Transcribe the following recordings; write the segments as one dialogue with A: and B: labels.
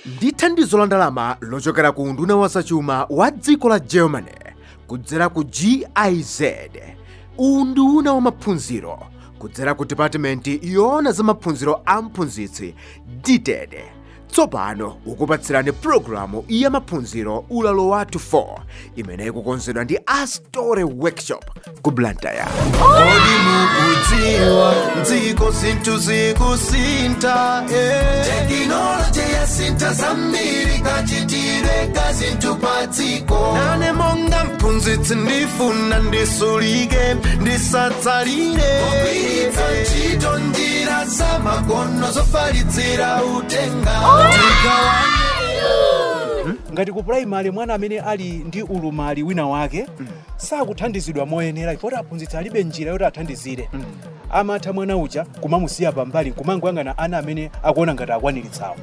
A: ndi thandizo la ndalama lochokera ku unduna wa zachuma wa dziko la germany kudzera ku giz unduna wa maphunziro kudzera ku department yoona za maphunziro a mphunzitsi dted tsopano ukupatsirani pulogalamu ya maphunziro ulalo wathu 4 imene ikukonzedwa ndi astore workshop ku blantyre
B: Kodi mukudziwa dziko zinthu zikusintha eh. tekinoloji yasintha zambiri kachitire ka zinthu pa dziko nane monga mphunzitsi ndifuna ndisulike ndisatsalire kugwiritsa ntchito njira za makono zofalitsira utenga tigawane
C: ngati ku puraimali mwana amene ali ndi ulumali wina wake sakuthandizidwa moyenera chifukwa aphunzitsi alibe njira yoti athandizire amatha mwana uja kumamusiya pambali kumangoyang'ana ana amene akuona ngati akwaniritsawo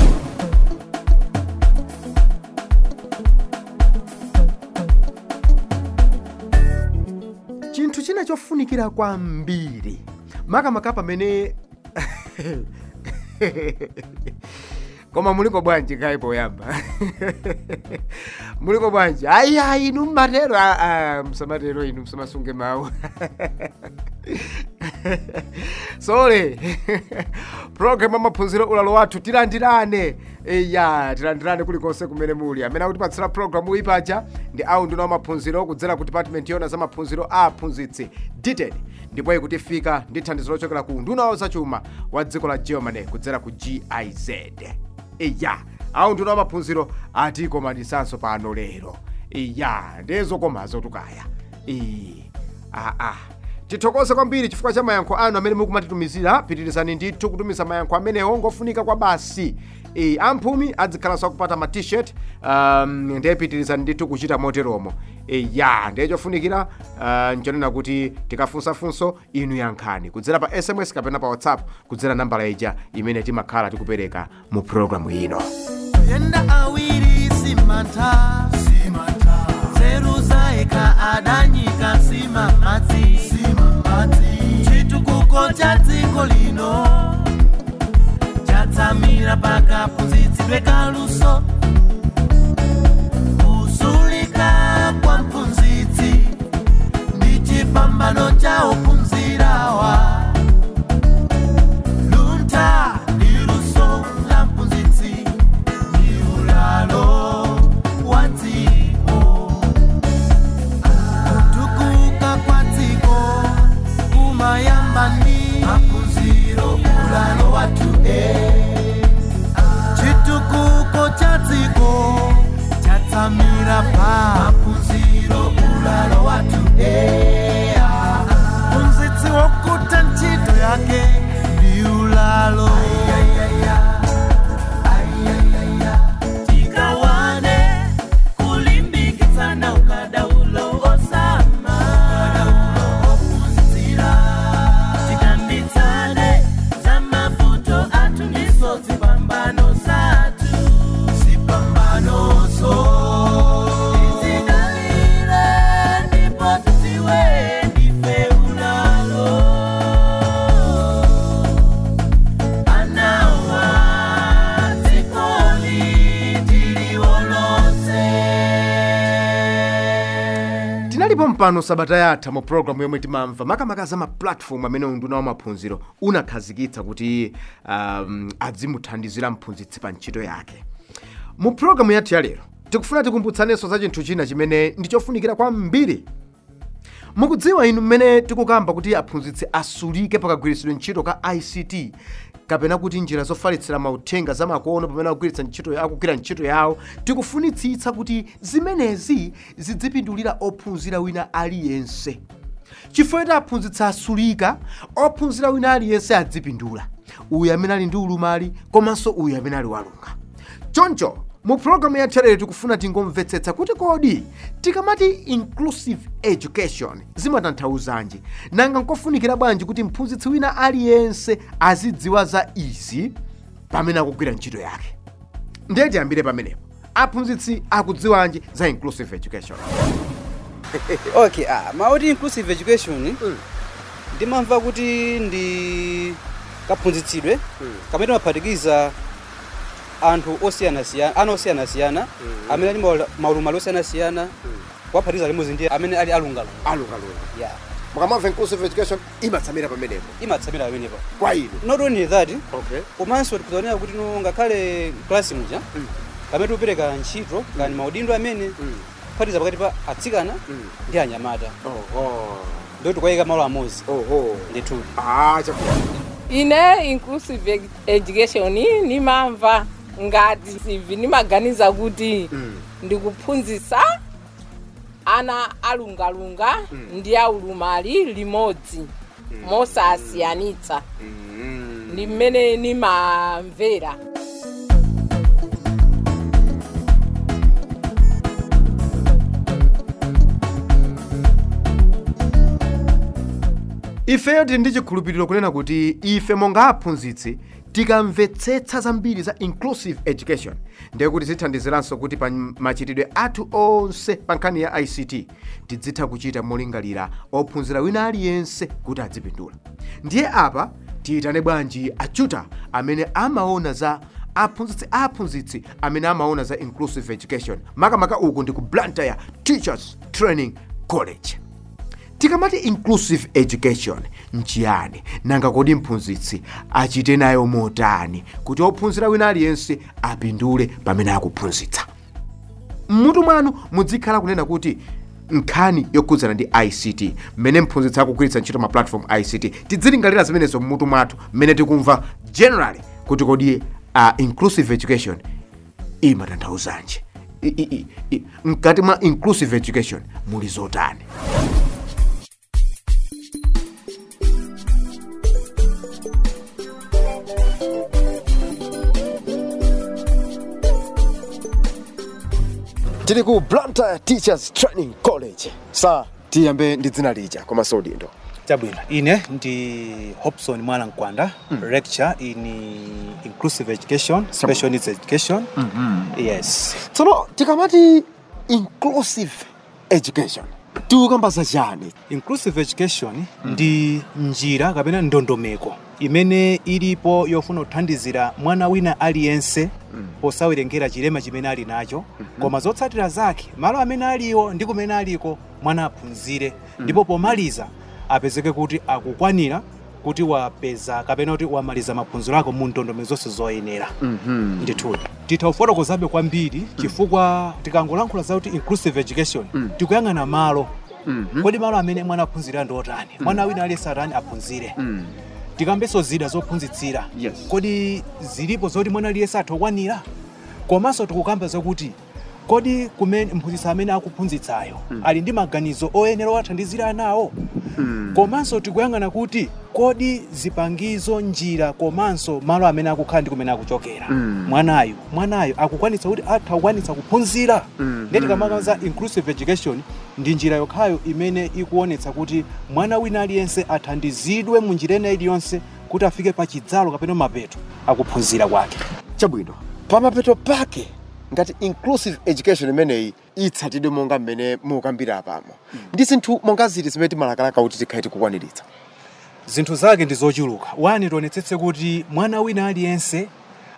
A: chinthu china chofunikira kwambiri makamaka pamene koma muliko bwanji kayi poyamba muliko bwanji ayi ayi inu mmatero Ah, ah, msamatero inu msamasunge mawu sole program amaphunziro ulalo wathu tilandirane ya tilandirane kulikonse kumene muli amene akutipatsira programu iyi paja ndi aunduna wa maphunziro kudzera ku department yona za maphunziro a aphunzitsi dted ndipo ikutifika ndi thandizo lochokera ku unduna wa zachuma wa dziko la germany kudzera ku giz iya aunduna wa maphunziro atikomanisanso pano lero iya ndezokomazo tukaya iyi aa tithokoze kwambiri chifukwa cha mayankho anu amene mukumatitumizira pitirizani ndithu kutumiza mayankho amenewo ngofunika kwa basi e, amphumi adzikhalanso akupata ma t-shirt um, ndiye pitirizani ndithu kuchita moteromo e, ya ndiye chofunikira uh, nchonena kuti tikafunsafunso inu yankhani kudzera pa sms kapena pa whatsapp kudzera nambala ija imene timakhala tikupereka mu programu ino
B: yenda awiri simantha nzeru zaeka adanyika simamadzi chitukuko cha dziko lino chatsamira pakaphunzitsidwe kaluso kusulika kwa mphunzitsi ndi chipambano cha ophunzirawa luntha ndi luso la mphunzitsi ndi ulalo wa dziko kutukuka kwa dziko kumayamba ndi maphunziro ulalo wathu e chitukuko cha dziko chatsamira pa maphunziro ulalo wathu e mphunzitsi wokuta ntchito yake ndi ulalo tikawane kulimbikitsana ukadaulo osama ukadaulo ophunzira tikambitsane za mavuto athu ndizo zipambano zathu zipambanozo tizikalire ndipo tiziwe ndife ulalo anawa dzikoli tiliwolose
A: tinalipo mpano sabata yatha mu programu yomwe timamva makamaka za mapulatifomu amene unduna wa maphunziro unakhazikitsa kuti um, adzimuthandizira mphunzitsi pa ntchito yake mu programu yathu ya lero tikufuna tikumbutsanenso za chinthu china chimene ndi chofunikira kwambiri mukudziwa inu mmene tikukamba kuti aphunzitsi asulike pakagwiritsidwe ntchito ka ict kapena kuti njira zofalitsira mauthenga zamakono pamene akugwiritsa ntchito akugwira ntchito yawo tikufunitsitsa kuti zimenezi zidzipindulira ophunzira wina aliyense chifukwa kuti aphunzitsi asulika ophunzira wina aliyense adzipindula uyu amene ali ndi ulumali komanso uyu amene ali walunga choncho mu programu yathu lero tikufuna tingomvetsetsa kuti kodi tikamati inclusive education zimatanthauzanji nanga nkofunikira bwanji kuti mphunzitsi wina aliyense azidziwa za izi pamene akugwira ntchito yake ndiye tiyambire pamenepo aphunzitsi akudziwanji za inclusive education
D: okay ah, mauti inclusive education ndimamva kuti ndi kaphunzitsidwe kamene maphatikiza anthu osiyanasiyana ana osiyanasiyana amene ali maula- maulumali osiyanasiyana kuwaphatiza limodzi ndi amene ali alungalunga
A: alungalunga
D: ya
A: mukamamva inclusive education imatsamira pamenepo
D: imatsamira pamenepo
A: kwa inu
D: not only that
A: okay
D: komanso tikuzaonera kuti no ngakhale klasi muja pamene tikupereka ntchito kani maudindo amene kuphatiza pakati pa atsikana ndi anyamata
A: oho
D: ndo tikuyika malo amodzi
A: oho
D: ndithu
A: ah chakula
E: ine inclusive ed- education nimamva ngati sivi nimaganiza kuti ndikuphunzitsa ana alungalunga ndi aulumali limodzi mosasiyanitsa ndi mmene nimamvera
A: ifeyo tili ndi chikhulupiriro kunena kuti ife monga aphunzitsi tikamvetsetsa zambiri za inclusive education ndiye kuti zithandiziranso kuti pa machitidwe athu onse pa nkhani ya ict tidzitha kuchita molingalira ophunzira wina aliyense kuti adzipindula ndiye apa tiyitane bwanji achuta amene amaona za aphunzitsi aphunzitsi amene amaona za inclusive education makamaka uku ndi ku blantyre teachers training college tikamati inclusive education nchiyani nanga kodi mphunzitsi achite nayo motani kuti ophunzira wina aliyense apindule pamene akuphunzitsa mmutu mwanu muzikhala kunena kuti nkhani yokhudzana ndi ict mmene mphunzitsi akugwiritsa ntchito ma platform ict tidzilingalira zimenezo mmutu mwathu mmene tikumva generally kuti kodi uh, inclusive education imatanthauzanji I- i- i- i- mkati mwa inclusive education muli zotani tili ku blantyre teachers training college sa tiyambe ndi dzina lija komanso udindo
C: chabwino ine ndi hobson mwana mkwanda lecture in inclusive education special needs education yes
A: tsono tikamati inclusive education tikukamba za chani
C: inclusive education ndi njira kapena ndondomeko imene ilipo yofuna kuthandizira mwana wina aliyense posawerengera chilema chimene ali nacho koma zotsatira zake malo amene aliwo ndi kumene aliko mwana aphunzire ndipo pomaliza apezeke kuti akukwanira kuti wapeza kapena kuti wamaliza maphunziro ako mu ndondomeko zonse zoyenera ndithudi titha kufotokozabe kwambiri chifukwa tikangolankhula za kuti inclusive education tikuyang'ana malo kodi malo amene mwana aphunzira ndi otani mwana wina aliyense atani aphunzire tikambenso zida zophunzitsira
A: Yes.
C: kodi zilipo zoti mwana aliyense atha kukwanira komanso tikukamba zakuti kodi kumene mphunzitsi amene akuphunzitsayo ali ndi maganizo oyenera othandizira anawo komanso tikuyang'ana kuti kodi zipangizo njira komanso malo amene akukhala ndi kumene akuchokera mwanayo mwanayo akukwanitsa kuti atha kukwanitsa kuphunzira ndiye tikamaka za inclusive education ndi njira yokhayo imene ikuonetsa kuti mwana wina aliyense athandizidwe mu njira ina iliyonse kuti afike pa chidzalo kapena mapeto akuphunzira kwake
A: chabwino pamapeto pake ngati inclusive education imeneyi itsatidwe monga mmene mukambira apamo ndi zinthu monga ziti zimene timalakalaka kuti tikhale tikukwaniritsa
C: zinthu zake ndi zochuluka wani tionetsetse kuti mwana wina aliyense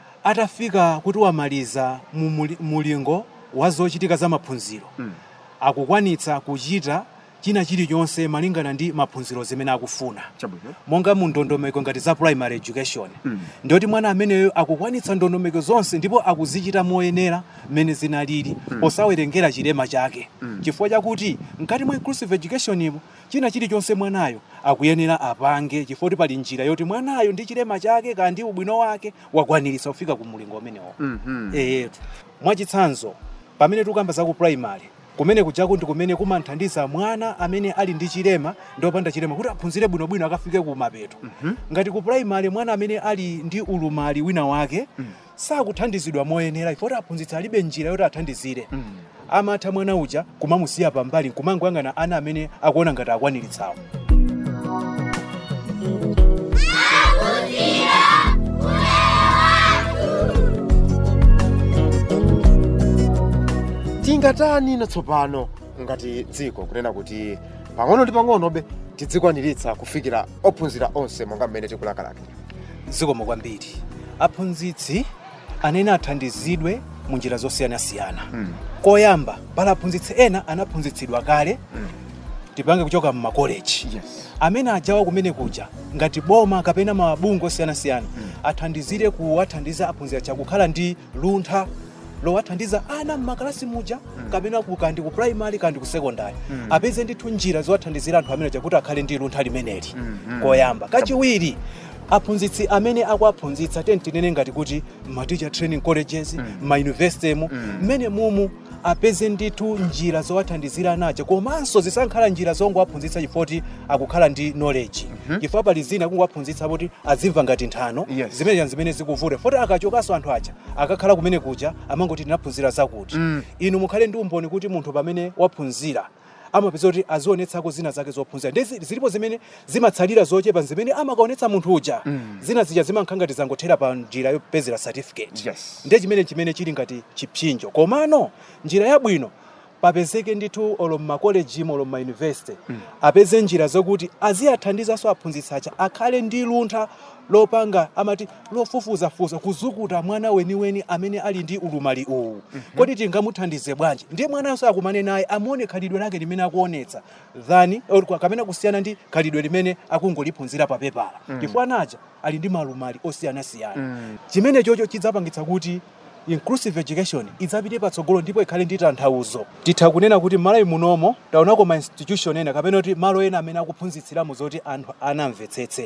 C: atafika kuti wamaliza mu muli- mulingo wa zochitika za maphunziro akukwanitsa kuchita china chilichonse malingana ndi maphunziro zimene akufuna
A: chabwino
C: monga mu ndondomeko ngati za primary education ndiyoti mwana ameneyo akukwanitsa ndondomeko zonse ndipo akuzichita moyenera mmene zinalili posawerengera chilema chake chifukwa chakuti mkati mwa inclusive education imo china chilichonse mwanayo akuyenera apange chifukwa kuti pali njira yoti mwanayo ndi chilema chake kandi ndi ubwino wake wakwaniritsa kufika ku mulingo umenewo eyetu mwachitsanzo pamene tikukamba za ku primary kumene kujaku ndi kumene kumanthandiza mwana amene ali ndi chilema ndi opanda chilema kuti aphunzire bwinobwino akafike ku mapeto ngati ku primary mwana amene ali ndi ulumali wina wake sakuthandizidwa moyenera ifoti aphunzitsi alibe njira yoti athandizire amatha mwana uja kumamusiya pambali kumangoyang'ana ana amene akuona ngati akwaniritsawo
A: tingatani natsopano ngati dziko kunena kuti pang'ono ndi pang'onobe tidzikwaniritsa kufikira ophunzira onse monga mmene tikulakalaka
C: zikomo kwambiri aphunzitsi anene athandizidwe mu njira zosiyanasiyana koyamba pali aphunzitsi ena anaphunzitsidwa kale tipange kuchoka mmakoleji
A: Yes.
C: amene ajawa kumene kuja ngati boma kapena mabungwe osiyanasiyana athandizire kuwathandiza aphunzira chakukhala ndi luntha lowathandiza ana mmakalasi muja kapena ku- kandi ku primary kandi ku secondary apeze ndithu njira zowathandizira anthu amene chakuti akhale ndi luntha limeneli koyamba kachiwiri aphunzitsi amene akuaphunzitsa teni tinene ngati kuti ma teacher training colleges ma university mu mmene mumu apeze ndithu njira zowathandizira nacho komanso zisankhala njira zongowaphunzitsa chifoti akukhala ndi knowledge chifukwa pali zina kungowaphunzitsa kuti azimva ngati nthano
A: Yes.
C: zimene zimene zikuvuta foti akachokanso anthu aja akakhala kumene kuja amangoti tinaphunzira zakuti inu mukhale ndi umboni kuti munthu pamene waphunzira amapeza kuti azionetsako zina zake zophunzira ndi zi- zilipo zimene zimatsalira zochepa zimene amakaonetsa munthu uja zina zija zimankha ngati zangothera pa njira yopezera certificate
A: Yes.
C: ndiye chimene chimene chili ngati chipsinjo komano njira yabwino papezeke ndithu olo mmakolejimo olo mmayunivesity apeze njira zokuti aziyathandizanso aphunzitsi aja akhale ndi luntha lopanga amati lofufuzafuza kuzukuta mwana weniweni amene ali ndi ulumali uwu kodi tingamuthandize bwanji ndiye mwananso akumane naye amuone khalidwe lake limene akuonetsa than or kwa- kapena kusiyana ndi khalidwe limene akungoliphunzira pa pepala chifukwa naja ali ndi malumali osiyanasiyana chimene chocho chidzapangitsa kuti inclusive education idzapite patsogolo ndipo ikhale ndi tanthauzo titha kunena kuti malawi munomo taonako ma institution ena kapena kuti malo ena amene akuphunzitsiramo zoti anthu anamvetsetse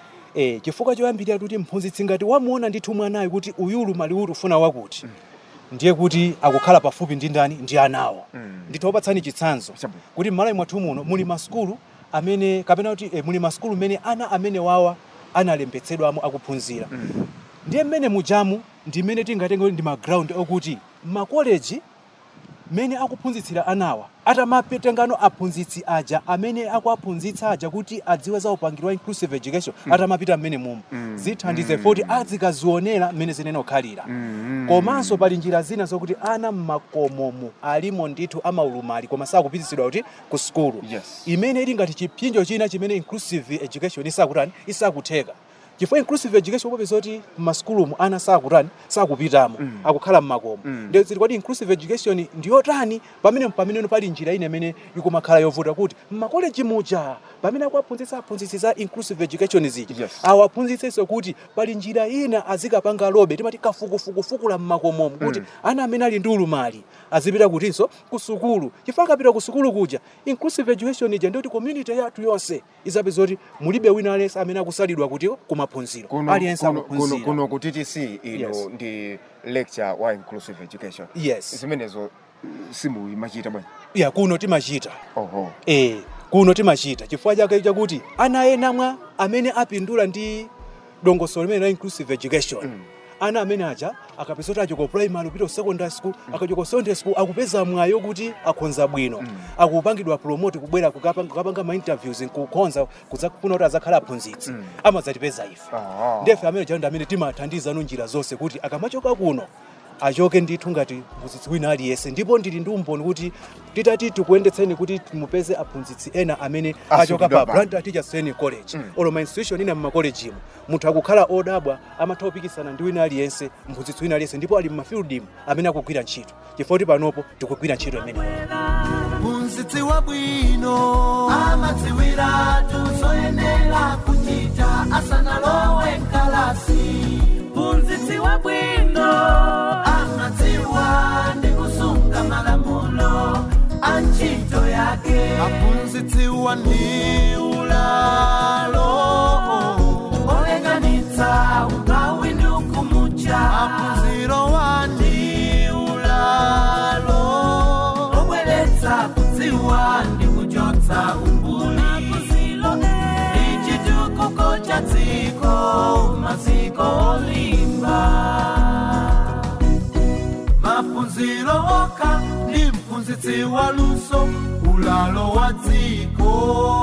C: e, chifukwa choyambirira kuti mphunzitsi ngati wamuona ndithu mwanayo kuti uyulu mali uti ufuna wakuti ndiye kuti akukhala pafupi ndi ndani ndi anawo ndithu opatsani chitsanzo
A: Chabwino.
C: kuti m'malawi mwathu muno muli masukulu amene kapena kuti eh, muli masukulu mene ana amene wawa analembetsedwamo akuphunzira ndiye mmene mujamu ndi mmene tingatenge kuti ndi maground okuti makoleji mmene akuphunzitsira anawa atamapetengano aphunzitsi aja amene akuaphunzitsa aja kuti adziwe za upangiri wa inclusive education atamapita mmene mumu zithandize foti azikazionera mmene zinene kukhalira komanso pali njira zina zokuti ana mmakomomu alimo ndithu amaulumali koma sakupititsidwa kuti ku sukulu
A: Yes.
C: imene ili ngati chipinjo china chimene inclusive education isakutani isakutheka chifukwa inclusive education popeza kuti m'masukulumu ana sakutani sakupitamo akukhala mmakomo ndiyo zili kwati inclusive education ndiyotani pamene pameneno pali njira ine imene ikumakhala yovuta kuti mmakoleji muja pamene akuaphunzitsa aphunzitsi za inclusive education zija
A: Yes.
C: awaphunzitsenso kuti pali njira ina azikapanga lobe timati kafukufukufukula mmakomomo kuti ana amene ali ndi ulumali azipita kutinso ku sukulu chifukwa akapita ku sukulu kuja inclusive education ija ndiyoti community yathu yonse izapeza kuti mulibe wina aliyense amene akusalidwa kuti kumaphunziro
A: kuno,
C: aliyense
A: kuno, kuno,
C: akuphunzira
A: kuno ku TTC ino
C: Yes.
A: ndi lecture wa inclusive education
C: Yes.
A: zimenezo simuyimachita bwana
C: ya kuno timachita
A: oho
C: e kuno timachita chifukwa chake chakuti ana ena mwa amene apindula ndi dongosolo limene la inclusive education ana amene aja akapeza kuti achoka primary kupita ku secondary school akachoka ku secondary school akupeza mwayo kuti akhonza bwino akupangidwa promote kubwera kukapanga kukapanga ma interviews kukhonza kudzakufuna kuti azakhala aphunzitsi amadzatipeza ife
A: Ah.
C: ndefe amene chando amene timathandiza nu njira zonse kuti akamachoka kuno achoke ndithu ngati mphunzitsi wina aliyense ndipo ndili ndi umboni kuti titati tikuyendetseni kuti mupeze aphunzitsi ena amene achoka
A: Asukidwa
C: pa
A: pa.
C: Blantyre Teachers Training College olo ma institution ina mmakolejimo munthu akukhala odabwa amatha kupikisana ndi wina aliyense mphunzitsi wina aliyense ndipo ali mmafieldimu amene akugwira ntchito chifukwa kuti panopo tikugwira ntchito imeneyo
B: mphunzitsi wabwino amadziwira tuzoyenera kuchita asanalowe mkalasi mphunzitsi wabwino amadziwa ndi kusunga malamulo a ntchito yake aphunzitsi wandiulalo olekanitsa ugawi ndi ukumucha aphunziro wandiulalo obweretsa kudziwa ndi kuchotsa umbuli ichi chitukuko cha dziko maziko olimba maphunziro okha ndi mphunzitsi waluso ulalo wa dziko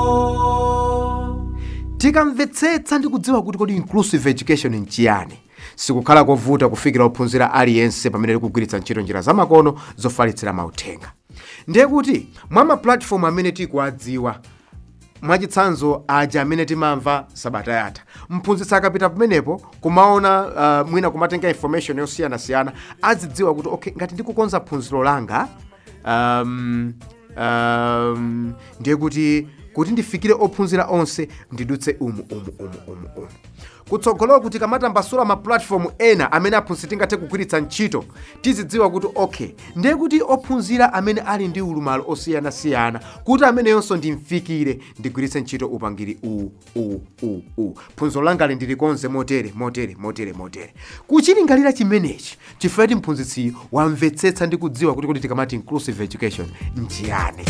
A: tikamvetsetsa ndi kudziwa kuti kodi inclusive education nchiyani sikukhala kovuta kufikira ophunzira aliyense pamene likugwiritsa ntchito njira zamakono zofalitsira mauthenga ndiye kuti mwa mapulatifomu amene tikuwadziwa mwachitsanzo aja amene timamva sabata yatha mphunzitsi akapita pamenepo kumaona uh, mwina kumatenga information yosiyanasiyana azidziwa kuti okay ngati ndikukonza phunziro langa um, um, ndiye kuti kuti ndifikire ophunzira onse ndidutse umu umu umu umu umu kutsogolowa kuti kamatambasula ma platform ena amene aphunzitsi tingathe kugwiritsa ntchito tizidziwa kuti okay ndiye kuti ophunzira amene ali ndi ulumalo osiyanasiyana kuti ameneyonso ndimfikire ndigwiritse ntchito upangiri uwu uwu uwu uwu phunziro langali ndilikonze motere motere motere motere kuchilingalira chimenechi chifukwa kuti mphunzitsiyo wamvetsetsa ndi kudziwa kuti kuti tikamati inclusive education nchiyani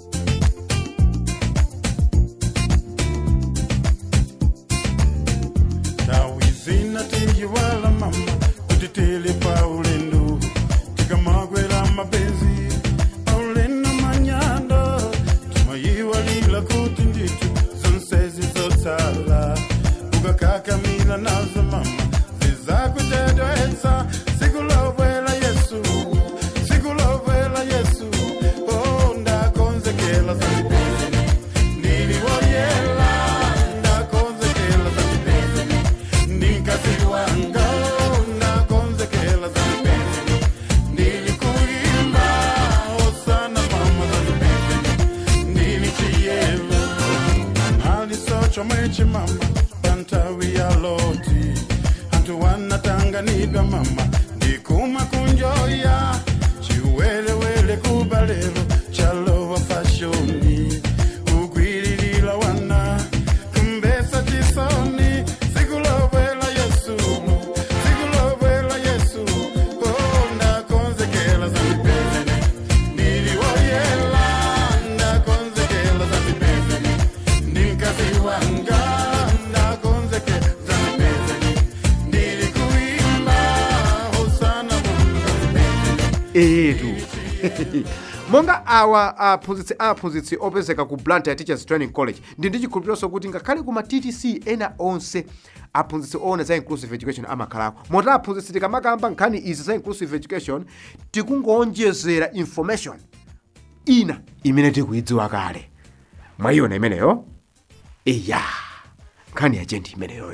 F: tawizina tiyiwala mama kuti tili pa ulendo tikamagwera mapenzi paulendo manyanda tumayiwalila kuti nditu zonsezi zotsala ukakakamila nazo mama zizakutedwetsa sikulovwela yesu sikulovwela yesu oh, ndakonzekela zazipezeni ndiliwoyela ndakonzekela zazipezeni ndinkazi wanga ndakonzekela zazipezeni ndilikuimba osana mama zazipezeni ndilichiyelo alisochomwechi mama pantawi ya loti antu wanatanganidwa mama ndikuma kunjoya chiwelewele kubalelo chalowa fashoni ugwirilila wana kumbesa chisoni sikulovela yesu sikulovela yesu oh, ndakonzekela zandipezeni ndiliwoyela ndakonzekela zandipezeni ndinkazi wanga ndakonzekela zandipezeni ndilikuimba hosana mungu zandipezeni
A: etu monga awa aphunzitsi aphunzitsi opezeka ku blantyre teachers training college ndi ndi chikhulupironso kuti ngakhale kuma ttc ena onse aphunzitsi oona za inclusive education amakhalako moti aphunzitsi tikamakamba nkhani izi za inclusive education tikungoonjezera information ina imene tikuyidziwa kale mwayiona imeneyo eya nkhani yachendi imeneyoyo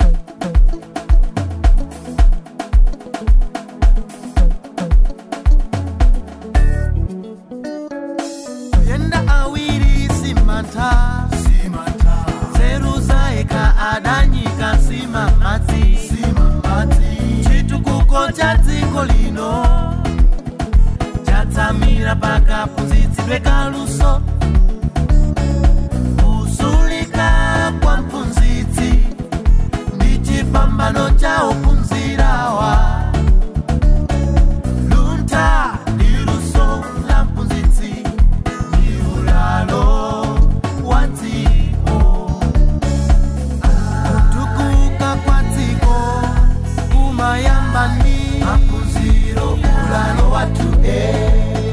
B: yenda awiri simanta zeru zaeka adanyika sima madzi chitukuko cha dziko lino chatsamira pakaphunzitsidwe kaluso kusulika kwa mphunzitsi ndi chipambano cha ophunzirawa luntha ndi luso la mphunzitsi ndi ulalo wa dziko kutukuka kwa dziko kumayamba ndi maphunziro ulalo wathu e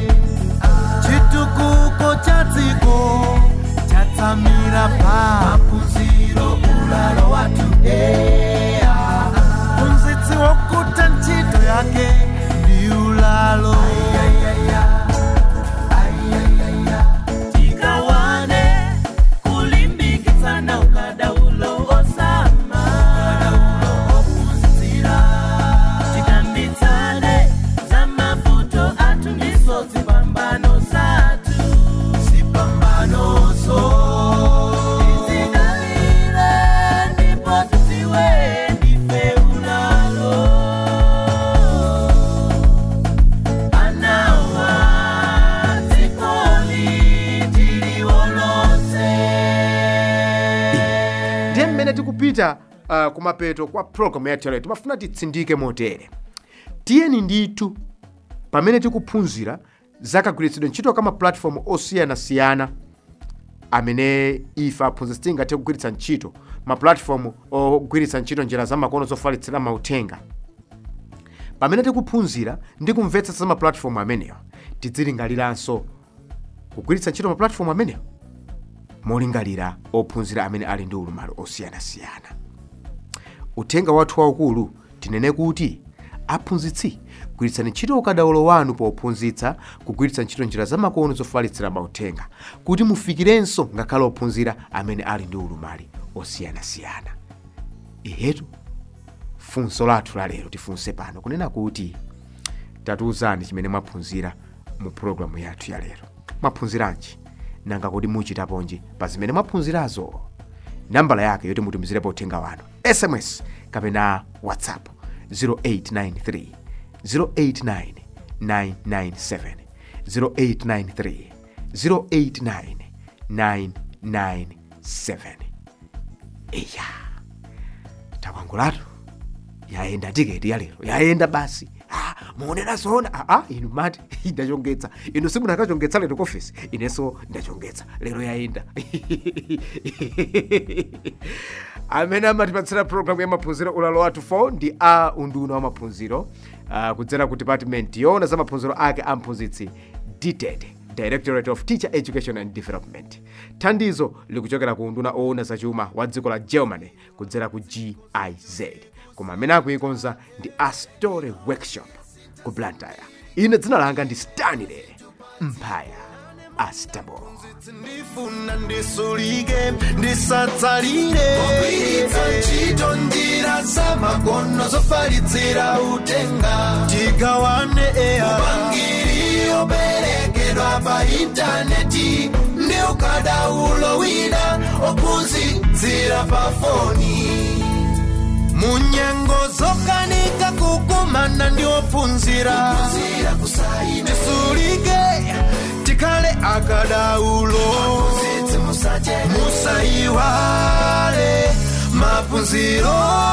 B: chitukuko cha dziko chatsamira pa maphunziro ulalo wathu e mphunzitsi wokuta ntchito yake ndi ulalo tikawane kulimbikitsana ukadaulo osama ukadaulo ophunzitsira tikambitsane za mavuto athu ndiso zipambano zathu zipambanozo tizidalire ndipo tidziwe ndife ulalo anawa dzikoli tiliwolotse
A: ndiye mmene tikupita uh, kumapeto kwa programu yathu yaleyo timafuna titsindike motere tiyeni ndithu pamene tikuphunzira zakagwiritsidwe ntchito ka mapulatifomu osiyanasiyana amene ife aphunzitsi tingathe kugwiritsa ntchito mapulatifomu ogwiritsa ntchito njira zamakono zofalitsira mauthenga pamene tikuphunzira ndi kumvetsetsa za mapulatifomu amenewa tidzilingaliranso kugwiritsa ntchito mapulatifomu amenewa molingalira ophunzira amene ali ndi ulumalo osiyanasiyana uthenga wathu waukulu tinene kuti aphunzitsi gwiritsani ntchito ukadaulo wanu pophunzitsa kugwiritsa ntchito njira zamakono zofalitsira mauthenga kuti mufikirenso ngakhale ophunzira amene ali ndi ulumali osiyanasiyana ihetu funso lathu lalero tifunse pano kunena kuti tatiuzani chimene mwaphunzira mu pulogalamu yathu ya lero mwaphunziranji nanga kuti muchitaponji pa zimene mwaphunzirazo nambala yake yoti mutumizirepo uthenga wanu sms kapena whatsapp 0893 089 997 0893 089 997 iya takwangulatu yayenda tiketi ya lero yayenda basi ah, muonera zoona ah, ah, inu mati ndachongetsa inu simunakachongetsa lero kofesi inenso ndachongetsa lero yayenda amene amatipatsira programu ya maphunziro ulalo wathu 4 ndi a unduna wa maphunziro uh, kudzera ku department yoona za maphunziro ake a mphunzitsi dted directorate of teacher education and development thandizo likuchokera ku unduna oona zachuma wa dziko la germany kudzera ku giz koma amene akuikonza ndi astore workshop ku blantyre ine dzina langa ndi stanley mphaya astable
B: ndifuna ndisulike ndisatsalire kugwiritsa ntchito njira zamakono zofalitsira uthenga tigawane eya upangiri operekedwa pa intaneti ndi ukadaulo wina ophunzitsira pa foni munyengo zokanika kukumana ndi ophunzira tisulike tikhale akadaulo musayiwale maphunziro